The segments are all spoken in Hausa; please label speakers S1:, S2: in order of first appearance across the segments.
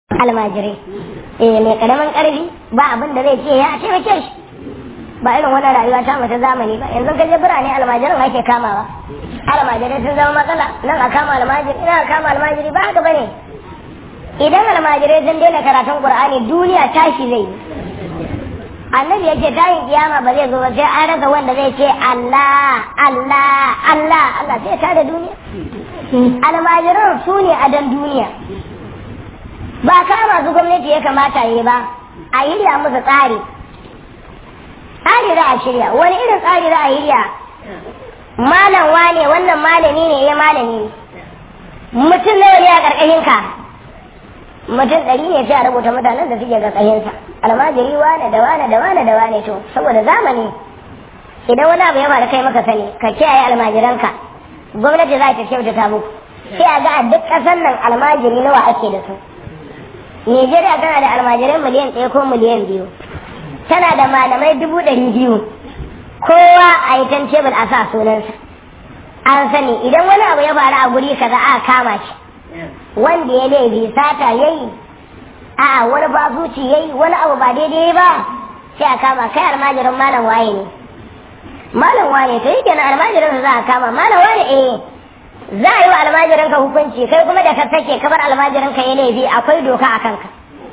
S1: almajirai eh mai karamin karfi ba abin da zai ce ya taimake shi ba irin wannan rayuwa ta mata zamani ba yanzu ka je birane almajiran ake kamawa almajirai sun zama matsala nan a kama almajiri ina a kama almajiri ba haka bane idan almajirai sun daina karatun qur'ani duniya tashi zai yi annabi yake tayin kiyama ba zai zo ba sai an rasa wanda zai ce Allah Allah Allah Allah sai ta da duniya almajiran su ne a dan duniya ba kama su gwamnati ya kamata yi ba a yi musu tsari tsari za a shirya wani irin tsari za a yi malam wane wannan malami ne ya malami mutum nawa ne a ƙarƙashin ka mutum ɗari ne sai a rubuta mutanen da suke ƙarƙashinsa almajiri wane da wane da wane da wane to saboda zamani idan wani abu ya faru kai maka sani ka kiyaye almajiranka gwamnati za ta kyautata muku sai a ga a duk ƙasar nan almajiri nawa ake da su Nigeria tana da almajirai miliyan ɗaya ko miliyan biyu tana da malamai dubu ɗari biyu kowa a yi tan tebul a sa sunansa an sani idan wani abu ya faru a guri kaza a kama shi wanda ya laifi sata ya yi a wani bazuci ya yi wani abu ba daidai ba sai a kama kai almajirin malam waye ne malam waye to yake na almajirin za a kama malam waye eh za a yi wa almajirin ka hukunci kai kuma da ka sake kabar almajirin ka ya laifi akwai doka a kanka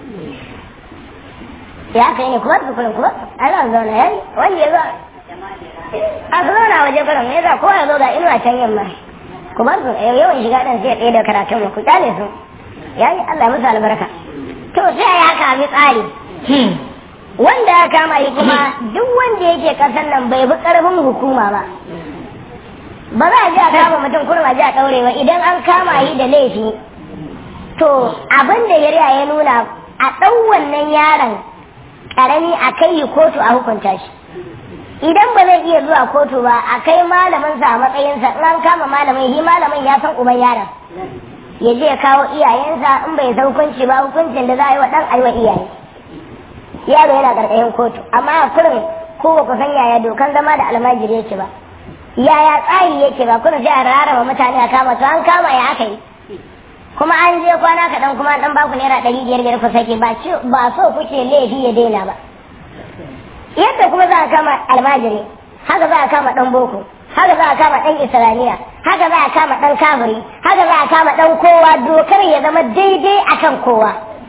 S1: ya kai ne kuma su kullum kuma a za zauna yayi wanda ya zo a su zauna waje kullum ya za kowa ya zo ga inuwa can yamma ku bar su yawan shiga ɗan sai ɗaya da karatun mu ku kyale su yayi Allah musu albarka to sai ya haka bi tsari wanda ya kama yi kuma duk wanda yake kasan nan bai bi karfin hukuma ba ba za a ji a kama mutum kurma ji a ɗaure ba idan an kama yi da laifi to abin da yariya ya nuna a ɗau wannan yaron ƙarami a kai yi kotu a hukunta shi idan ba zai iya zuwa kotu ba a kai malaminsa a matsayinsa in an kama malamin shi malamin ya san uban yaron ya je ya kawo iyayensa in bai san hukunci ba hukuncin da za a yi wa ɗan aiwa iyaye yaro yana ƙarƙashin kotu amma a kurin ko ba ku san yaya dokan zama da almajiri yake ba yaya tsari yake ba kuna sai a rarraba mutane a kama to an kama ya aka yi kuma an je kwana kaɗan kuma an baku naira ɗari biyar biyar ku sake ba ba so kuke laifi ya daina ba yadda kuma za a kama almajiri haka za a kama ɗan boko haka za a kama ɗan islamiyya haka za a kama ɗan kafiri haka za a kama ɗan kowa dokar ya zama daidai akan kowa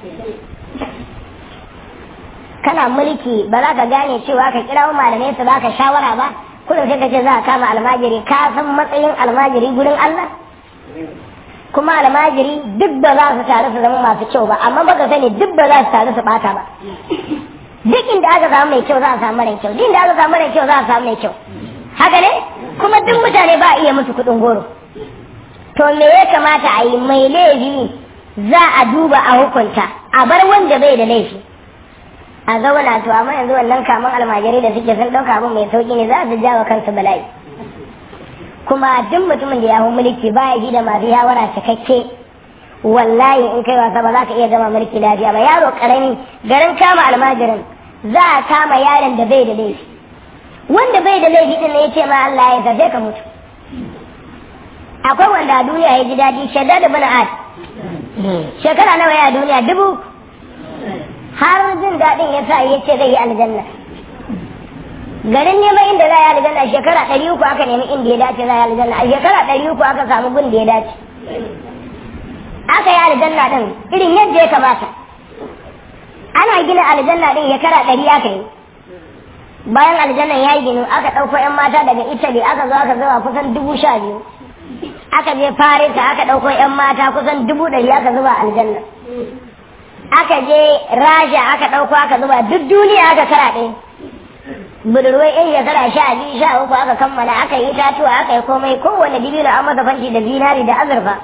S1: kana mulki ba za ka gane cewa ka kira malamai su baka shawara ba kullum sai ka ce za a kama almajiri ka san matsayin almajiri gurin Allah kuma almajiri duk ba za su taru su zama masu kyau ba amma baka sani duk ba za su taru su bata ba duk inda aka samu mai kyau za a samu mara kyau duk inda aka samu mara kyau za a samu mai kyau haka ne kuma duk mutane ba a iya musu kuɗin goro to me ya kamata a yi mai laifi za a duba a hukunta a bar wanda bai da laifi a zauna to amma yanzu wannan kaman almajirai da suke sun ɗauka abin mai sauƙi ne za su jawa kansu bala'i kuma duk mutumin da ya hau mulki ba ya ji da masu yawara cikakke wallahi in kai wasa ba za ka iya zama mulki lafiya ba yaro karami garin kama almajirin za a kama yaron da bai da laifi wanda bai da laifi din ne ya ce ma Allah ya zabe ka mutu akwai wanda a duniya ya ji daɗi shaddad da bana ad shekara nawa ya duniya dubu har jin daɗin ya sa ya ce zai yi aljanna garin neman inda za a yi aljanna shekara ɗari uku aka nemi inda ya dace za a yi aljanna a shekara ɗari uku aka samu gun da ya dace aka yi aljanna ɗin irin yadda ya kamata ana gina aljanna ɗin shekara ɗari aka yi bayan aljannan ya yi ginu aka ɗauko 'yan mata daga italy aka zo aka zuba kusan dubu sha biyu aka je farisa aka ɗauko 'yan mata kusan dubu ɗari aka zuba aljanna aka je rasha aka ɗauko aka zuba duk duniya aka karaɗe budurwai yan shekara sha biyu sha uku aka kammala aka yi tatuwa aka yi komai kowane dibino an masa fanti da zinari da azurfa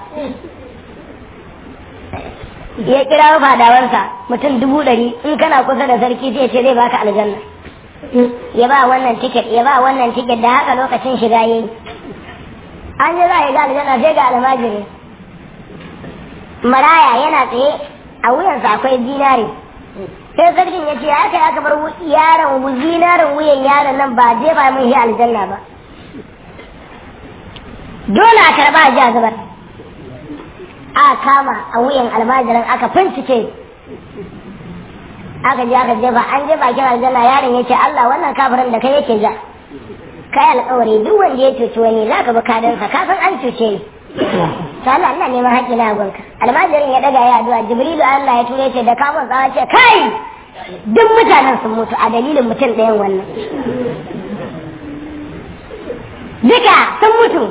S1: ya kira fadawansa mutum dubu ɗari in kana kusa da sarki sai ce zai baka aljanna ya ba wannan tiket ya ba wannan tiket da haka lokacin shiga yayi an yi za a yi ga aljanna sai ga almajiri maraya yana tsaye a wuyansa akwai zinari sai sarkin ya ce ya kai aka bar yaron zinarin wuyan yaron nan ba jefa mun shi aljanna ba dole a karba a zubar a kama a wuyan almajirin aka fincike aka je aka jefa an je bakin aljanna yaron ya ce Allah wannan kafirin da kai yake ja kai alƙawari duk wanda ya cuci wani za ka bi kadansa ka san an cuce ni to Allah ina neman haƙƙi na gonka almajirin ya daga ya addu'a jibrilu Allah ya ture ce da kamun tsawa ce kai duk mutanen sun mutu a dalilin mutum ɗayan wannan duka sun mutu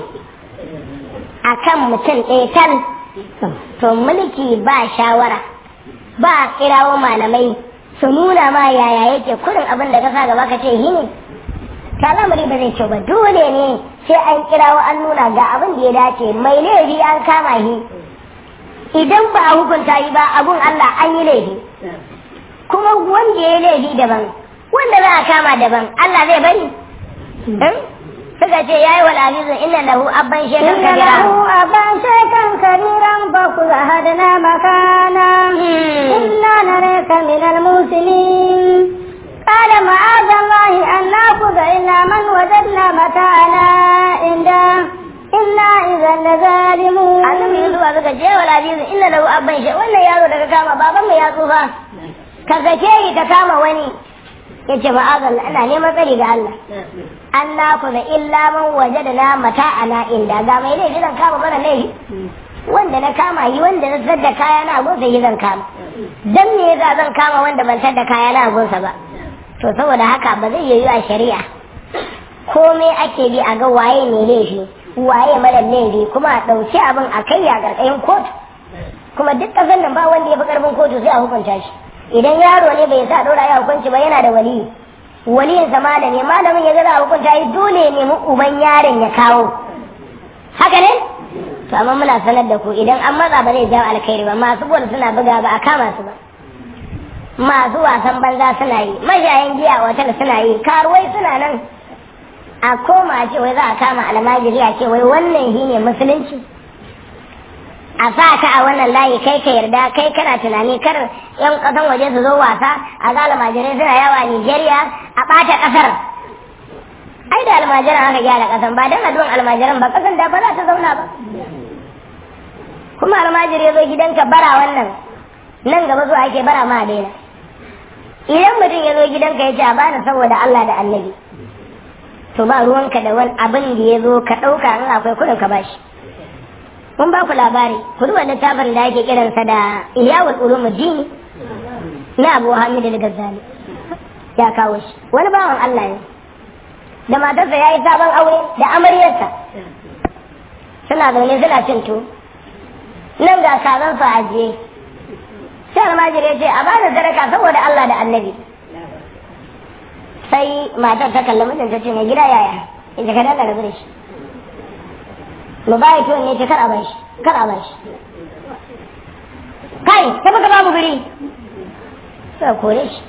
S1: a kan mutum ɗaya tal to mulki ba shawara ba kirawo malamai su nuna ma yaya yake kurin abin da ka sa gaba ka ce yi ne ta lamari ba zai kyau ba dole ne sai an kirawo an nuna ga abin da ya dace mai laifi an kama shi idan ba a hukunta yi ba abun Allah an yi laifi kuma wanda ya yi laifi daban wanda za a kama daban Allah zai bari suka ce yayi wal azizu inna lahu abban shekan
S2: إن
S1: kabira
S2: له أبا شيخا كبيرا فخذ أحدنا مكانا إنا نريك من المسلمين قال معاذ الله أن نأخذ إلا من وجدنا متاعنا عنده إنا إذا لظالمون
S1: annabi yusuf suka ce wal azizu inna lahu abban she wannan yaro da ka kama baban mu ya tsufa ka sake shi ka kama wani yace ma'azallah ina neman tsari ga Allah an na da illa man wajadna mata'ana inda ga mai laifi zan kama mana laifi wanda na kama yi wanda na sadda kaya na gunsa yi zan kama dan me yasa zan kama wanda ban sadda kaya na gunsa ba to saboda haka ba zai yiwu a shari'a komai ake bi a ga waye ne laifi waye mara laifi kuma a ɗauki abin a kai a ƙarƙashin kotu kuma duk ƙasar nan ba wanda ya fi ƙarfin kotu sai a hukunta shi idan yaro ne bai sa ɗora ya hukunci ba yana da waliyi waliyin sa malami malamin ya ga za a hukunta shi dole ya nemi uban yaron ya kawo haka ne to amma muna sanar da ku idan an matsa ba zai jawo alkhairi ba masu bol suna buga ba a kama su ba masu wasan banza suna yi mashayan giya a otal suna yi karuwai suna nan a koma a ce wai za a kama almajiri a ce wai wannan shi ne musulunci a sa ka a wannan layi kai ka yarda kai kana tunani kar yan kasan waje su zo wasa a ga almajirai suna yawa Nigeria a ɓata ƙasar ai da almajiran aka gyara ƙasan ba don addu'an almajiran ba ƙasan da ba za ta zauna ba kuma almajiri ya zo gidanka bara wannan nan gaba zuwa ake bara ma a daina idan mutum ya zo gidanka ya ce a bani saboda Allah da annabi to ba ruwanka da wani abin da ya zo ka ɗauka in akwai kuɗin ka bashi mun ba ku labari ku duba littafin da ake kiransa da Ihyawul Ulumuddin na Abu Hamid al-Ghazali ya kawo shi wani bawan Allah ne da matarsa ya yi sabon aure da amaryarsa suna zaune suna cin to nan ga kazan su ajiye sai almajiri ya ce a bada sadaka saboda Allah da annabi sai matar ta kalli mijin ta ce mai gida yaya in ka dalla rabu da shi mu baya tuwon ne ce kar a bar shi kar a bar shi kai ta baka babu guri sai kore shi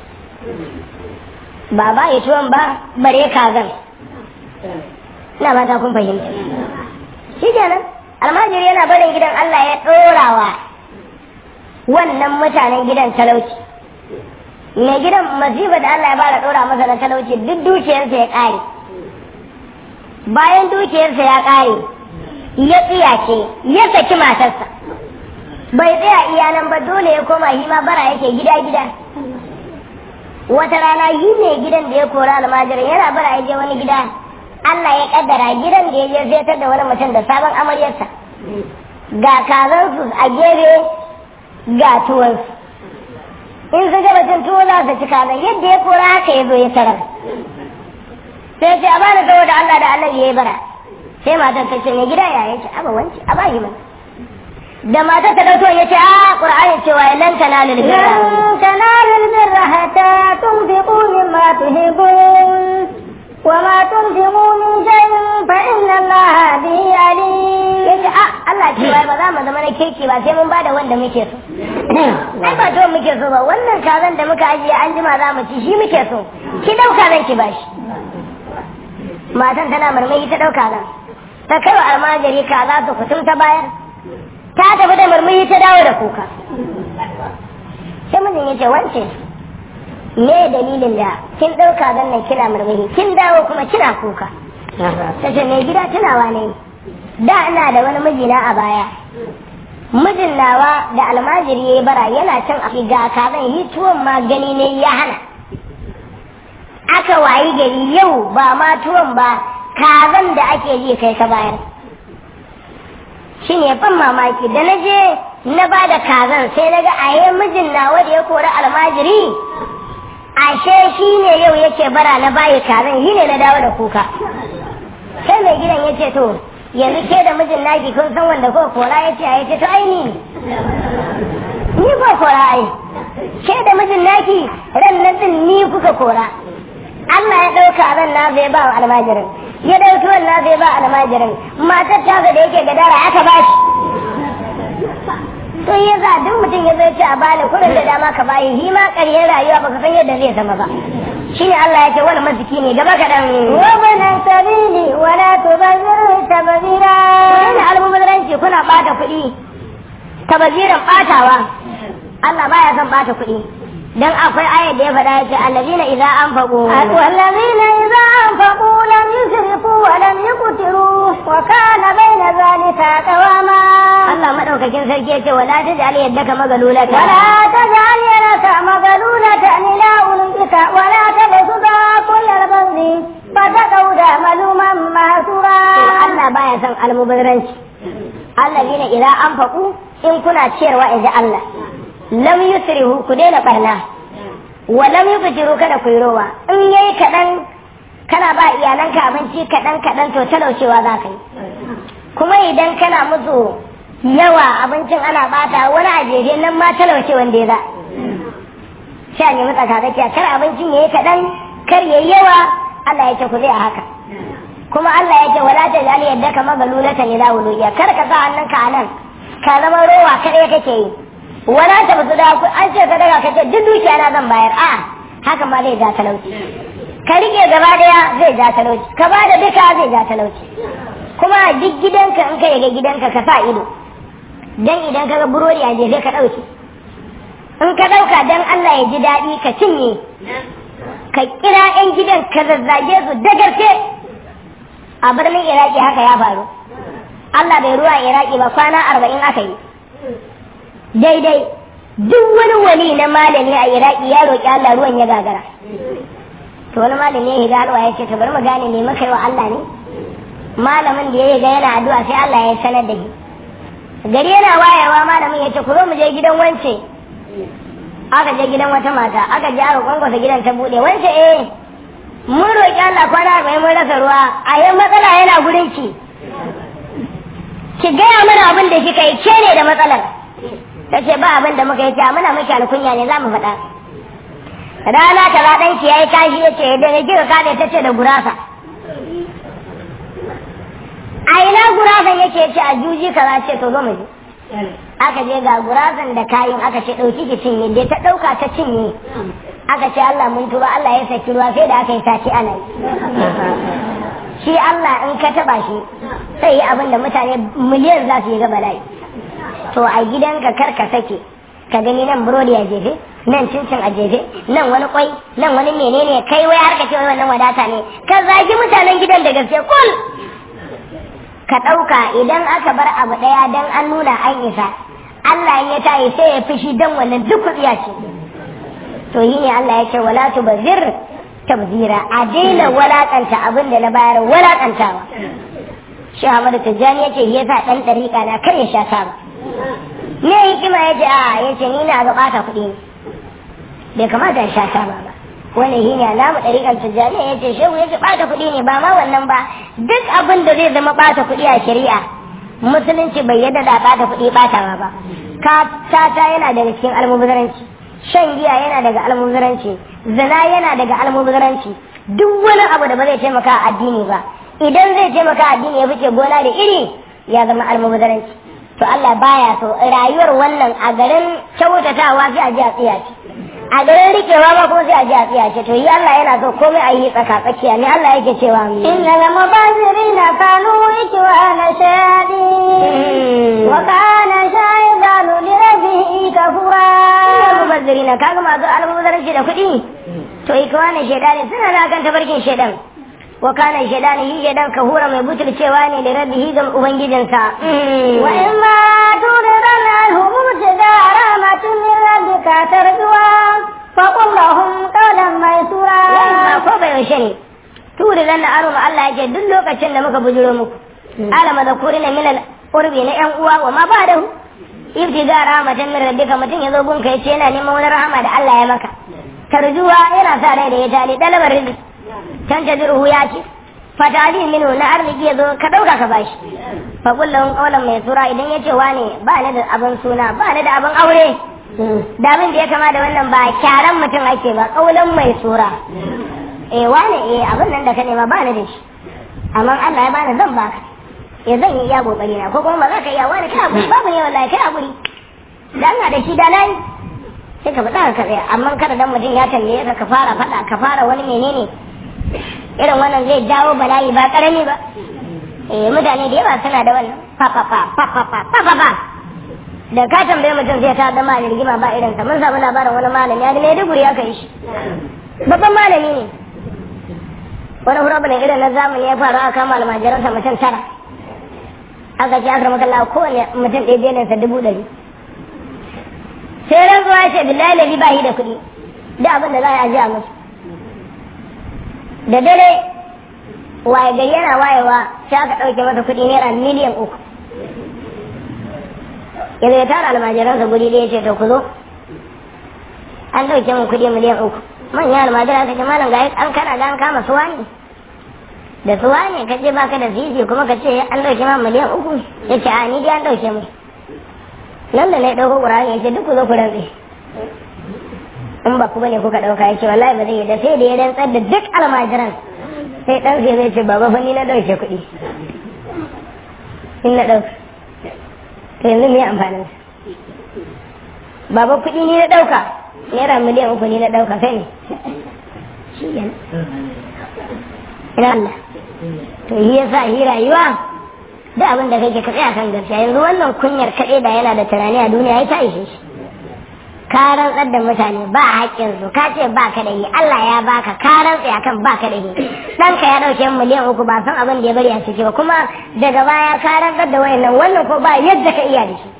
S1: ba ba ya tuwon ba bare kazan ina mata kun fahimta shi kenan almajiri yana barin gidan Allah ya ɗorawa wannan mutanen gidan talauci mai gidan masifa da Allah ya bada ɗora masa da talauci duk dukiyarsa ya ƙare bayan dukiyarsa ya ƙare ya tsiyace ya saki matarsa bai tsaya iya nan ba dole ya koma shi ma bara yake gida gida wata rana yi ne gidan da ya kora almajirin yana bara ya je wani gida Allah ya kaddara gidan da ya je zai da wani mutum da sabon amaryarsa ga kazansu a gefe ga tuwansu in su gaba cin tuwo za su ci kazan yadda ya kora haka ya zo ya tarar sai ce a bani saboda Allah da Allah ya yi bara sai matar ta ce mai gida ya yace aba wanci a bayi mana da matar ta dauko ya ce a qur'ani cewa lan tanalul birra
S2: لن تنالوا البر حتى تنفقوا مما تحبون وما تنفقوا من شيء فإن الله به عليم
S1: yace a Allah ce wai ba za mu zama na kirki ba sai mun bada wanda muke so ai ba to muke so ba wannan kazan da muka ajiye an jima za mu ci shi muke so ki dauka zan ki bashi matan tana marmari ta dauka zan ta kai wa almajiri kaza su kutum ta bayar ta tafi da marmari ta dawo da kuka sai mijin ya ce wance me dalilin da kin dauka zan nan kina marmari kin dawo kuma kina kuka ta ce mai gida tunawa ne da ina da wani mijina a baya mijin nawa da almajiri ya yi bara yana can a ga kazan yi tuwon ma gani ne ya hana aka wayi gari yau ba ma tuwon ba kazan da ake ji kai ka bayar shi ne ban mamaki da na je na ba da kazan sai na ga aye mijin nawa da ya kori almajiri ashe shi ne yau yake bara na bayi kazan shi ne na dawo da kuka sai mai gidan ya ce to yanzu ke da mijin naki kun san wanda ko kora ya ce ya ce to ai ni ni ko kora ai ke da mijin naki ran nan din ni kuka kora Allah ya ɗauka ran na zai ba wa almajirin ya ɗauki wannan zai ba almajirin matar ta da yake gadara aka ba shi to ya za duk mutum ya zai ce a bani kuɗin da dama ka bayi shi ma ƙaryar rayuwa baka san yadda zai zama ba shine Allah ya ce wani masiki ne gaba kaɗan
S2: وابن السبيل ولا تبذر تبذيرا
S1: wani almubazzaranci kuna ɓata kuɗi tabaziran ɓatawa Allah baya son ɓata kuɗi dan akwai ayat da ya faɗa ya ce allazina idza anfaqu
S2: والذين إذا أنفقوا لم يسرفوا ولم يقتروا وكان بين ذلك قواما
S1: Allah madaukakin sarki ya ce wala taj'al yaddaka magalulata
S2: ولا تجعل يدك مغلولة إلى عنقك ولا تبسطها كل البسط فتقعد ملوما مهسورا
S1: Allah baya son almubazzaranci allazina idza anfaqu in kuna ciyarwa inji Allah lam yusrihu ku daina barna wa lam yubtiru kada ku yi rowa in yayi kadan kana ba iyalanka abinci kadan kadan to talaucewa za ka yi kuma idan kana musu yawa abincin ana bata wani a jeje nan ma talauce wanda ya za sha ne mutsa kakakiya kar abincin yayi kadan kar yayi yawa Allah ya ce ku zai a haka kuma Allah ya ce wala ta jali yadda ka magalulata ila wuluya kar ka sa hannunka a nan ka zama rowa kadai kake yi wala ta bazu da ku an ce ka daga ka ce duk dukiya na zan bayar a haka ma zai ja talauci ka rike gaba daya zai ja talauci ka ba da duka zai ja talauci kuma a duk gidanka in ka yaga gidanka ka sa ido dan idan ka ga burodi a jefe ka dauke in ka dauka dan Allah ya ji daɗi ka cinye ka kira 'yan gidan ka zazzage su dagarce a birnin iraki haka ya faru Allah bai ruwa iraki ba kwana arba'in aka yi daidai duk wani wali na malami a iraki ya roƙi Allah ruwan ya gagara to wani malami ya higa halwa ya ce to bari mu gane me muka yi wa Allah ne malamin da ya higa yana addu'a sai Allah ya sanar da shi gari yana wayewa malamin ya ce ku zo mu je gidan wance aka je gidan wata mata aka je aka kwankwasa gidan ta bude wance eh mun roƙi Allah kwana arba'in mun rasa ruwa a yi matsala yana gurin ki ki gaya mana abin da kika yi ke ne da matsalar ta ce ba abin da muka yi ce muna miki alkunya ne za mu faɗa rana ta za ɗanki ya yi kashi ya ce da ya kika kaɗe ta ce da gurasa a ina gurasan yake ce a juji kaza ce to zo mu je aka je ga gurasan da kayan aka ce ɗauki ki cinye dai ta ɗauka ta cinye aka ce Allah mun tuba Allah ya saki ruwa sai da aka yi sati ana yi shi Allah in ka taba shi sai yi abin da mutane miliyan za su yi ga bala'i to a gidanka kar ka sake ka gani nan burodi a jefe nan cincin a jefe nan wani kwai nan wani menene kai wai har ka ce wannan wadata ne ka zagi mutanen gidan da gaske kul ka ɗauka idan aka bar abu ɗaya dan an nuna an isa Allah ya tayi sai ya fishi dan wannan duk kuɗiya ce to yi ne Allah ya ce wala tubzir tabzira a daina walakanta abin da na bayar walakantawa shi Ahmadu Tijjani yace ya sa dan dariƙa na kar ya sha taba me hikima yace a yace ni na ga bata kuɗi ne bai kamata ya sha taba ba wani shi ne alamu ɗariƙar Tijjani yace shehu yace bata kuɗi ne ba ma wannan ba duk abin da zai zama bata kuɗi a shari'a musulunci bai yadda da bata kuɗi batawa ba ka tata yana daga cikin almubazzaranci shan giya yana daga almubazzaranci zina yana daga almubazzaranci duk wani abu da ba zai taimaka a addini ba idan zai taimaka a addini ya fice gona da iri ya zama almubazzaranci to Allah baya so rayuwar wannan a garin kyautatawa sai a ji a tsiya ce a garin rikewa ma kuma sai a ji a tsiya ce to yi Allah yana so komai a yi tsaka tsakiya ne Allah yake cewa
S2: إن المبذرين كانوا إخوان شياطين وكان الشيطان لربه كفورا
S1: mubazzirina kaga masu almubazzaranci da kuɗi to ikwanin shaidani suna da kan tabarkin shaidan wa kana shaidani shi shaidan kahura mai butulcewa ne da rabbihi ga ubangijinsa
S2: وإما تردن منك ترجوا فقل لهم قولا ميسورا
S1: ba ko bai yaushe ne turi dan aro ma Allah yake duk lokacin da muka bujuro muku alama da kurina min al urbi na yan uwa wa ma ba da ibtiga rahmatan min rabbika mutun yazo gunka yace yana neman wani rahama da Allah ya maka tarjuwa yana sa rai da ya tali dalabar rizki can tajiruhu ya ce fatali minu na arziki yazo ka dauka ka bashi fa kullum qawlan mai sura idan yace wane ba ni da abin suna ba ni da abin aure da abin da ya kama da wannan ba kyaran mutum ake ba kaulan mai sura eh wane eh abin nan da ka nema ba ni da shi amma Allah ya bani zan baka eh zan yi iya kokari na ko kuma ba za ka iya wani kai hakuri babu ne wallahi kai hakuri dan na da shi da nayi sai ka faɗa ka tsaya amma kada dan mutum ya tambaye ka ka fara faɗa ka fara wani menene irin wannan zai jawo bala'i ba karami ba eh mutane da yawa suna da wannan fa fa fa fa fa fa fa fa fa da ka tambaye mutum zai ta zama da rigima ba irin sa mun samu labarin wani malami ya da Maiduguri aka yi shi babban malami ne wani hurabu irin na zamani ya faru aka kama almajiransa mutum tara aka ce aka maka Allah kowane mutum ɗaya biyan sa dubu ɗari sai rantsuwa ya ce billahi lazi ba shi da kuɗi da abin da za a ji a musu da dare waye gari yana wayewa sai aka ɗauke masa kuɗi naira miliyan uku yanzu ya tara almajiransa guri ɗaya ce to ku zo an ɗauke min kuɗi miliyan uku manyan almajiran ta ce malam ga an kana ga an kama suwa ne da suwa ne ka ce baka da sisi kuma ka ce an ɗauke ma miliyan uku ya ce a ni dai an ɗauke mu nan da na ɗauko ƙur'ani ya ce duk ku zo ku rantse in ba ku bane kuka ɗauka ya ce wallahi ba zai yi da sai da ya rantsar da duk almajiran sai ɗan sai zai ce baba fa ni na ɗauke kuɗi in na ɗauka to yanzu me amfanin baba kuɗi ni na ɗauka naira miliyan uku ni na ɗauka kai ne shi kenan ina Allah to yi yasa yi rayuwa da abin da kake ka tsaya kan gaskiya yanzu wannan kunyar kaɗai da yana da tunani a duniya ya ta ishe shi ka rantsar da mutane ba haƙƙin su ka ce ba ka da yi Allah ya baka ka rantsa akan ba ka da yi ɗanka ya ɗauke miliyan uku ba san abin da ya bari a ciki ba kuma daga baya ka rantsar da wayannan wannan ko ba yadda ka iya da shi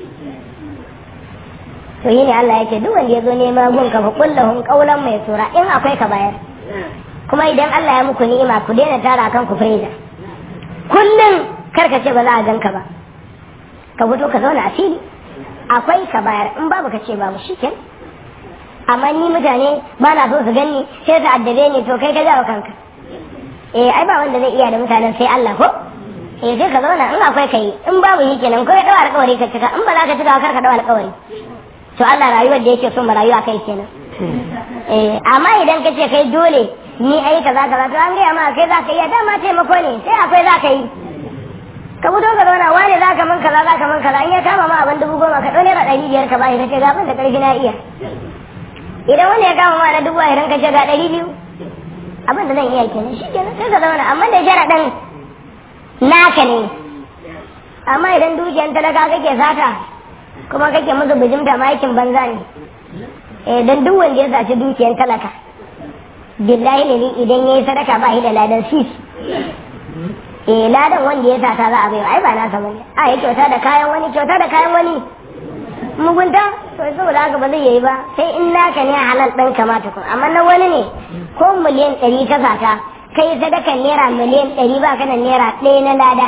S1: to yi ne Allah yake duk wanda ya zo nema gun ka fa kullahum qawlan mai sura in akwai ka bayar kuma idan Allah ya muku ni'ima ku daina tara kan ku freza kullum kar ka ce ba za a ganka ba ka fito ka zauna a fili akwai ka bayar in babu ka ce babu shiken amma ni mutane ba na so su gani sai su addabe ni to kai ka jawo kanka eh ai ba wanda zai iya da mutanen sai Allah ko eh sai ka zauna in akwai kai in babu shi kenan ko ya dawo alƙawari ka cika in ba za ka cika kar ka dawo alƙawari to Allah rayuwar da yake so mu rayuwa kai kenan eh amma idan ka ce kai dole ni ai kaza kaza to an gaya ma kai za ka iya dama taimako ne sai akwai za ka yi ka fito ka zauna wane za ka man kaza za ka man kaza in ya kama ma abin dubu goma ka ɗau naira ɗari biyar ka bashi ka ce ga abin da ƙarfi na iya idan wani ya kama ma na dubu ashirin ka ce ga ɗari biyu abin da zan iya kenan shi kenan sai ka zauna amma da sharaɗin naka ne amma idan dukiyan talaka kake sata kuma kake musu bijimta ma aikin banza ne eh dan duk wanda ya saci dukiyan talaka billahi ne idan yayi sadaka ba shi da ladan sis eh ladan wanda ya sata za a bai ai ba nasa bane a yi kyauta da kayan wani kyauta da kayan wani mugunta to saboda haka ba zai yi ba sai in naka ne halal ɗan kamata kun amma na wani ne ko miliyan ɗari ka sata kai sadakan naira miliyan ɗari ba ka da naira ɗaya na lada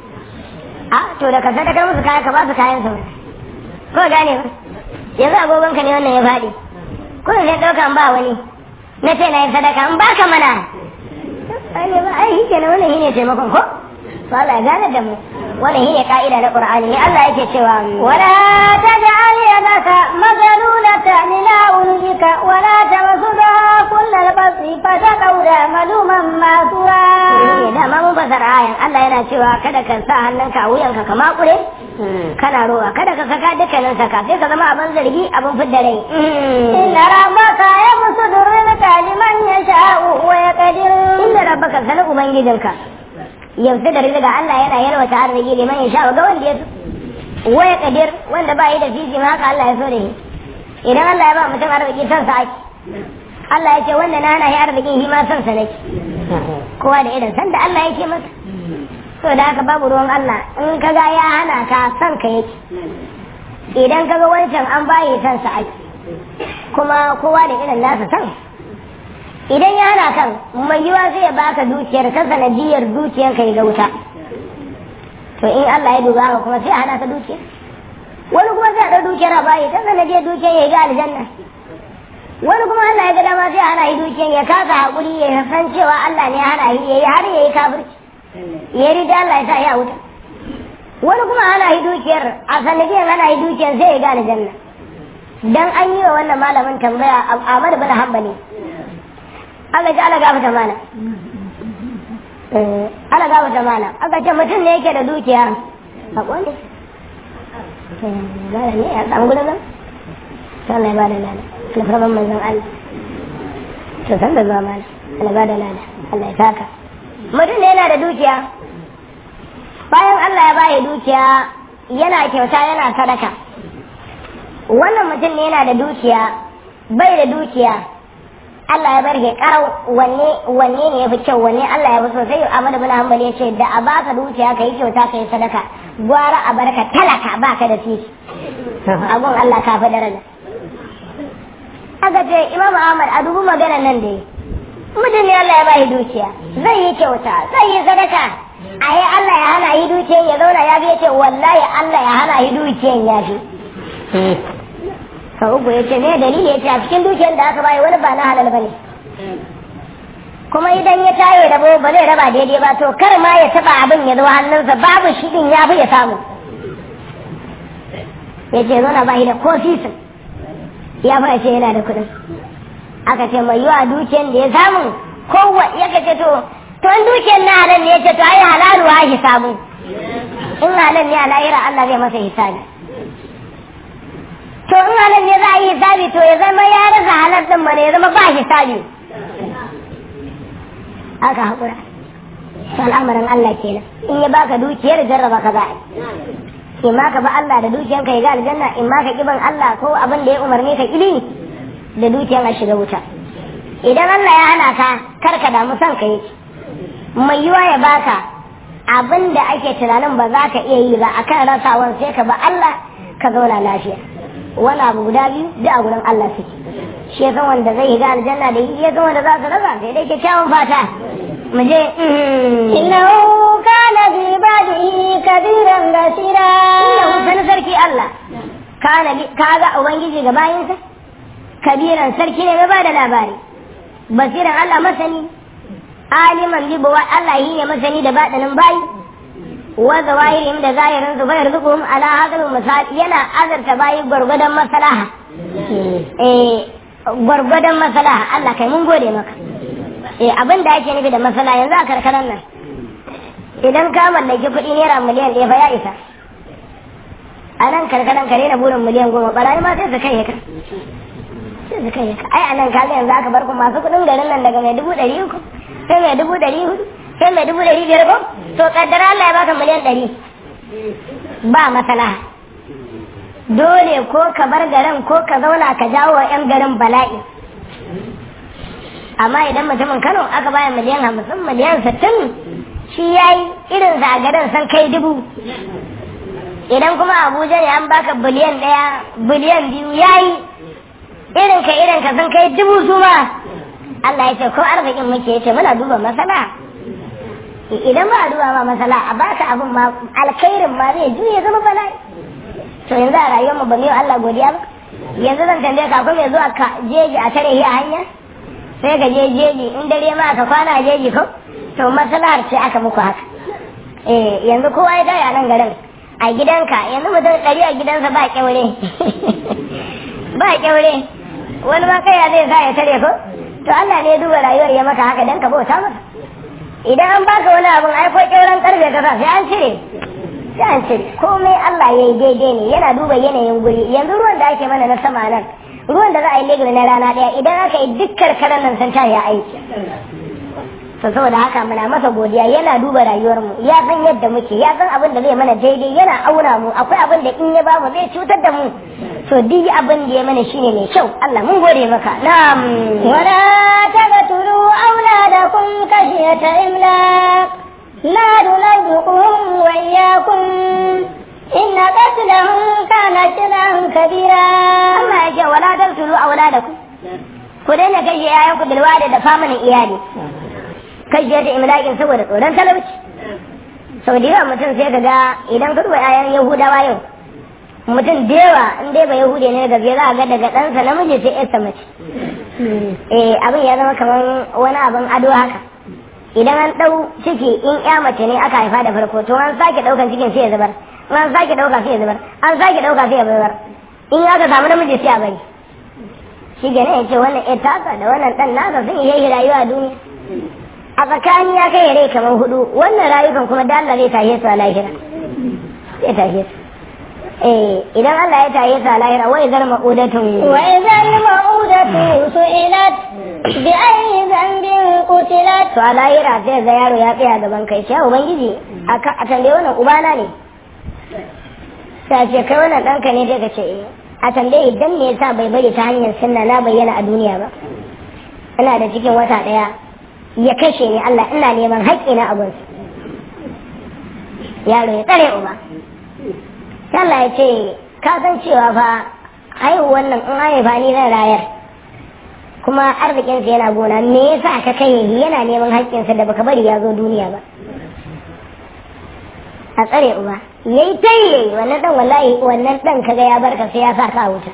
S1: a to da ka sadakar musu kaya ka ba su kayan saura ko gane ba yanzu agogonka ne wannan ya faɗi ko zai ɗaukan ba wani na ce na yi sadaka in ba ka mana ai ne ba ai shi kenan wannan shine taimakon ko to Allah ya gane da mu wannan shine ka'ida na Qur'ani ne Allah yake cewa
S2: ولا تجعل يدك مغلولة إلى عنقك ولا تبسطها كل البسط فتقعد ملوما ماسورا
S1: ne dama mun fasara ayan Allah yana cewa kada ka sa hannunka a wuyanka ka makure kana rowa kada ka saka dukkanin saka sai ka zama abin zargi abin fidda rai
S2: إن ربك يبسط الرزق لمن يشاء ويقدر
S1: inda rabbaka sanin ubangijinka yanzu da rizqa Allah yana yalwata arziki liman ya sha ga wanda ya so waya kadir wanda ba yi da fifi ma haka Allah ya so da shi idan Allah ya ba mutum arziki son sa ake Allah ya ce wanda na hana shi arzikin shi ma son sa nake kowa da irin san da Allah yake masa so da haka babu ruwan Allah in ka ga ya hana ka son ka yake idan ka ga wancan an bayi son sa ake kuma kowa da irin nasa san idan ya hana kan mai yiwa zai baka dukiyar ta sanadiyar dukiyar ka ga wuta to in Allah ya duba ka kuma sai a hana ka dukiyar wani kuma sai a ɗau dukiyar a bayi ta sanadiyar dukiyar ya ga aljanna wani kuma Allah ya ga dama sai a hana yi dukiyar ya kasa haƙuri ya san cewa Allah ne ya hana yi ya yi har ya yi kafirci ya rida Allah ya sa ya wuta wani kuma ana yi dukiyar a sanadiyar ana yi dukiyar sai ya ga aljanna dan an yi wa wannan malamin tambaya Ahmad bin Hanbali aka ji ala gafata mana ala gafata mana aka ce mutum ne yake da dukiya a kwani gane ne a samu gudun nan ta Allah ya bada lana alfarman manzon Allah to san da zuwa mana Allah ya bada lana Allah ya saka mutum ne yana da dukiya bayan Allah ya bayi dukiya yana kyauta yana sadaka wannan mutum ne yana da dukiya bai da dukiya Allah ya bar karau wanne wanne ne yafi kyau wanne Allah ya fi so sai Ahmad bin Hanbal ya ce da a baka dukiya kai kyauta kai sadaka gwara a barka talaka baka da titi abun Allah ka fi daraja aka ce Imam Ahmad a dubu magana nan da mutum ne Allah ya bai dukiya zai yi kyauta zai yi sadaka a yi Allah ya hana yi dukiyan ya zauna ya fi ya ce wallahi Allah ya hana yi dukiyan ya fi ka uku ya ce me dalili ya ce a cikin dukiyar da aka bayi wani ba na halal bane kuma idan ya tayo da ba zai raba daidai ba to kar ma ya taba abin ya zo hannunsa babu shi din ya fi ya samu ya ce zo na bayi da ko sisin ya fara ce yana da kuɗin aka ce mai yiwa dukiyar da ya samu kowa ya ce to to in dukiyar na halal ne ya ce to ai halalu ha hisabu in halal ne a lahira Allah zai masa hisabi to in halal ne za a yi hisabi to ya zama ya rasa halal din mana ya zama ba hisabi aka haƙura to al'amarin Allah kenan in ya baka dukiyar jarraba ka za a in ma ka ba Allah da dukiyan ka ya ga aljanna in ma ka kiban Allah ko abin da ya umarni ka kibi da dukiyan a shiga wuta idan Allah ya hana ka kar ka damu son ka yake mai yiwa ya baka abin da ake tunanin ba za ka iya yi ba akan rasawan sai ka ba Allah ka zauna lafiya wani abu guda biyu duk a gurin Allah suke shi ya san wanda zai ga aljanna da ya san wanda za su rasa sai dai kyakkyawan fata mu je
S2: innahu kana bi ibadihi kabiran basira
S1: innahu san sarki Allah kana kaga ubangiji ga bayinsa kabiran sarki ne mai bada labari basiran Allah masani aliman bi bawa Allah yi ne masani da badanin bayi wa zawahirihim da zahirin su bayar zukum ala hadal misal yana azarta bayi gwargwadon maslaha eh gwargwadon maslaha Allah kai mun gode maka eh abin da ake nufi da maslaha yanzu a karkaran nan idan ka mallaki kuɗi naira miliyan ɗaya fa ya isa a nan karkaran ka na burin miliyan goma barayi ma sai su kai ka sai su kai ka ai a nan kaga yanzu aka bar ku masu kuɗin garin nan daga mai dubu ɗari uku sai mai dubu ɗari hudu sai mai dubu ɗari biyar ko to kaddara Allah ya baka miliyan ɗari ba maslaha dole ko ka bar garin ko ka zauna ka jawo wa 'yan garin bala'i amma idan mutumin Kano aka baya miliyan hamsin miliyan sittin shi ya yi irin a garin san kai dubu idan kuma Abuja ne an baka biliyan ɗaya biliyan biyu ya yi irin ka irin ka san kai dubu su ma Allah ya ce ko arzikin muke ya ce muna duba masala idan ba a duba ma masala a baka abin ma alkhairin ma zai juye zama bala'i to yanzu a rayuwar mu ba mu yi Allah godiya ba yanzu zan tambaye ka akwai mai zuwa ka jeji a tare a hanya sai ka je jeji in dare ma ka kwana a jeji ko to maslahar ce aka muku haka eh yanzu kowa ya gaya nan garin a gidanka yanzu mutum ɗari a gidansa ba kyaure ba kyaure wani ma kai zai sa ya tare ko to Allah ne ya duba rayuwar ya maka haka dan ka bauta masa idan an baka wani abin ai ko kyauran karfe ka sa sai an cire sai an cire komai Allah ya yi daidai ne yana duba yanayin guri yanzu ruwan da ake mana na sama nan ruwan da za a yi legiri na rana daya idan aka yi duk karkarar nan sun ya aiki to saboda haka muna masa godiya yana duba rayuwar mu ya san yadda muke ya san abin da zai mana daidai yana auna mu akwai abin da in ya bamu zai cutar da mu to duk abin da ya mana shine mai kyau Allah mun gode maka na'am
S2: wala taqtulu auladakum khashyata imlaq la nunabbi'uhum wa iyyakum إن قتلهم كان شرعا كبيرا
S1: Allah ya ce wala taqtulu auladakum ku daina kashe yayan ku bilwada da famanin iyali kashe da imlakin saboda tsoron talauci sau da yawa mutum sai ka ga idan ka duba yayan yahudawa yau mutum da yawa in dai ba yahudi ne gaske za a ga daga ɗansa namiji sai yarsa mace eh abin ya zama kamar wani abin ado haka idan an ɗau ciki in ya mace ne aka haifa da farko to an sake ɗaukan cikin sai ya zubar in an sake ɗauka sai ya zubar an sake ɗauka sai ya zubar in aka samu namiji sai a bari shi gane ya ce wannan ita haka da wannan ɗan nasa sun yi rayuwa a duniya a tsakani ya kai rai kamar hudu wannan rayukan kuma da Allah zai tashe su a lahira zai tashe su eh idan Allah ya tashe su a lahira wai zar ma'udatun
S2: وإذا الموءودة سئلت بأي ذنب قتلت
S1: to a lahira sai ga yaro ya tsaya gaban kai sai ubangiji a ka- a tambaye wannan ubana ne sai a ce kai wannan ɗanka ne sai ka ce eh a tambaye idan me yasa bai bari ta hanyar sunna na bayyana a duniya ba ina da cikin wata ɗaya ya kashe ni Allah ina neman haƙƙi na abun yaro ya tsare uba sai Allah ya ce ka san cewa fa haihuwan nan in haifa ni zan rayar kuma arzikinsa yana gona me yasa ka kai shi yana neman haƙƙinsa da baka bari ya zo duniya ba a tsare uba yayi tayi wannan dan wallahi wannan dan kaga ya barka sai ya sa ka a wuta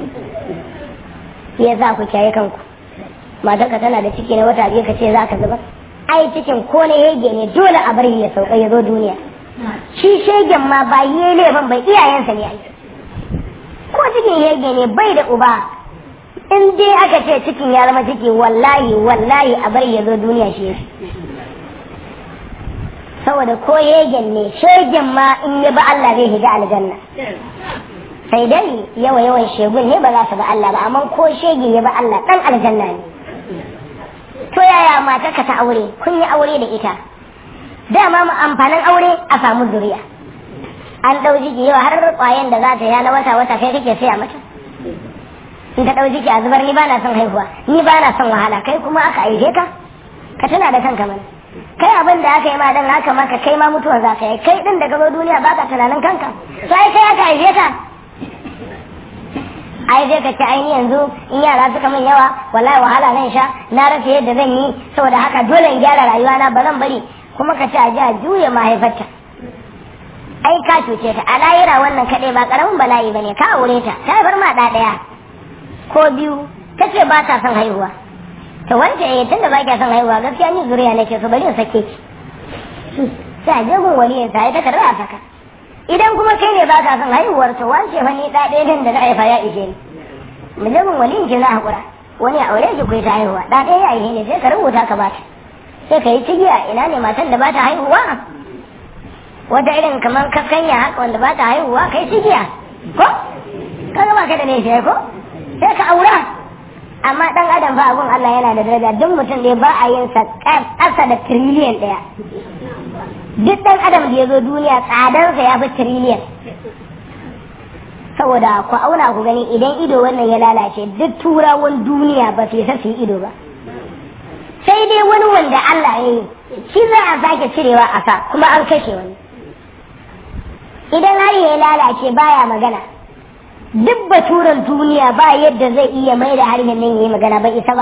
S1: ya sa ku kiyaye kanku matarka tana da ciki na wata biyu ka ce za ka zubar ai cikin ko na yege ne dole a bari ya sauka ya zo duniya shi shegen ma ba yi laifin bai iyayensa ne ai ko cikin yege ne bai da uba in dai aka ce cikin ya zama ciki wallahi wallahi a bari ya zo duniya shi yake saboda ko yegen ne shegen ma in ya ba Allah zai shiga aljanna sai dai yawa yawan shegun ne ba za su ba Allah ba amma ko shege ya ba Allah dan aljanna ne to yaya mata ka ta aure kun yi aure da ita dama mu amfanin aure a samu zuriya an ɗau jiki yau har kwayan da za ta ya na wata wata kai kake saya mata in ta ɗau jiki a zubar ni ba na son haihuwa ni ba na son wahala kai kuma aka aike ka ka tuna da kanka mana kai abin da aka yi ma dan haka maka kai ma mutuwar za ka yi kai din da gaba duniya ba ka tunanin kanka sai kai aka aike ka ai zai ka ce ai ni yanzu in yara suka min yawa wallahi wahala zan sha na rasa yadda zan yi saboda haka dole in gyara rayuwa na ba zan bari kuma ka ce a ji a juya mahaifarta ai ka cuce ta a layira wannan kaɗai ba ƙaramin bala'i ba ne ka aure ta ta haifar ma ɗa ɗaya ko biyu ta ce ba ta son haihuwa to wanda eh tunda ba kya son haihuwa gaskiya ni zuriya nake so bari in sake ki sai a je gun waliyin sa ya ta karɓa a saka idan kuma kai ne ba ka son haihuwar to wance fa ni ɗa ɗaya nan da na haifa ya ishe ni mu je gun waliyin ki na haƙura wani a aure ki ku ta haihuwa ɗa ɗaya ya ishe ne sai ka rubuta ka bata sai ka yi cigiya ina ne matan da ba ta haihuwa wata irin kamar kaskanya haka wanda ba ta haihuwa kai cigiya ko ka gaba ka da ne shi ko sai ka aura amma dan adam fa abun Allah yana da daraja duk mutum ne ba a yin sa ƙasa da tiriliyan ɗaya duk dan adam da ya zo duniya tsadarsa ya fi tiriliyan saboda ku auna ku gani idan ido wannan ya lalace duk turawan duniya ba su su yi ido ba sai dai wani wanda Allah ya yi shi za a sake cirewa a sa kuma an kashe wani idan har ya lalace baya magana duk baturan duniya ba yadda zai iya mai da harshen nan yi magana ba isa ba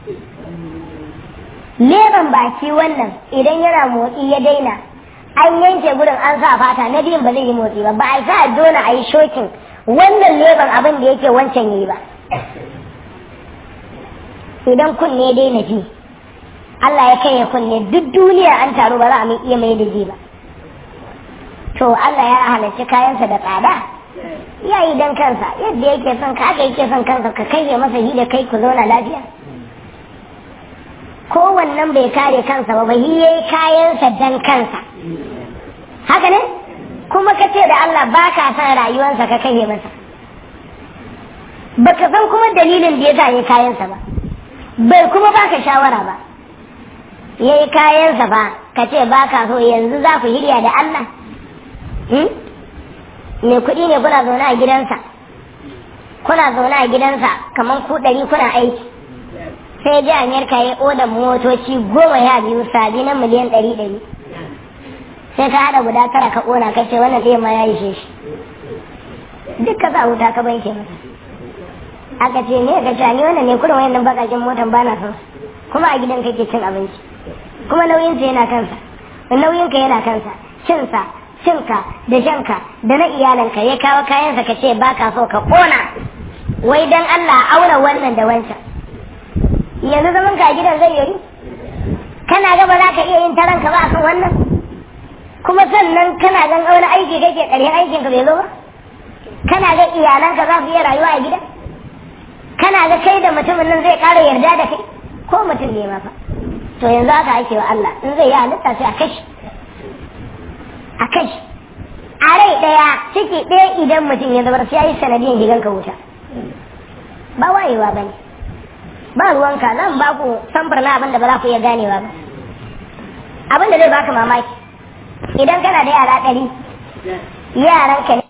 S1: leban baki wannan idan yana motsi ya daina an yanke gurin an sa fata na biyun ba zai yi motsi ba ba a sa dole a yi shokin wannan leban abin da yake wancan yi ba idan kunne daina ji Allah ya kai ya kunne duk duniya an taru ba za a iya mai da ji ba to Allah ya halarci kayansa da tsada ya yi dan kansa yadda yake son ka aka yake son kansa ka kai masa yi da kai ku zauna lafiya kowannan bai kare kansa ba bai yi kayansa dan kansa haka ne kuma ka ce da Allah ba ka san rayuwarsa ka kai masa baka san kuma dalilin da ya sa yi kayansa ba bai kuma baka shawara ba ya yi kayansa ba ka ce ba ka so yanzu za ku hirya da Allah mai kuɗi ne kuna zaune a gidansa kuna zaune a gidansa kamar ku ɗari kuna aiki sai ji amerika ya oda motoci goma ya biyu sabi na miliyan ɗari ɗari sai ka haɗa guda tara ka ƙona ka ce wannan ɗaya ma ya ishe shi duk ka sa wuta ka banke masa aka ce ne ka ce ni wannan ne kurin wayannan bakakin motan ba na son kuma a gidan kake cin abinci kuma nauyinsa yana kansa nauyinka yana kansa cinsa cinka da shanka da na iyalanka ya kawo kayansa ka ce ba ka so ka ƙona wai dan Allah aura wannan da wancan yanzu zaman ka a gidan zai yi kana ga ba za ka iya yin taranka ba akan wannan kuma sannan kana gan wani aiki kake ƙarshen aikin ka bai zo ba kana ga iyalanka za su iya rayuwa a gida kana ga kai da mutumin nan zai ƙara yarda da kai ko mutum ne ma fa to yanzu haka ake wa Allah in zai yi halitta sai a kashi a kashi a rai ɗaya ciki ɗaya idan mutum ya zabar sai ya yi sanadiyan gidan ka wuta ba wayewa ba ne ba ruwanka zan ba ku samfur na abin da ba za ku iya ganewa ba abin da zai baka mamaki idan kana da yara ɗari yaran ka ne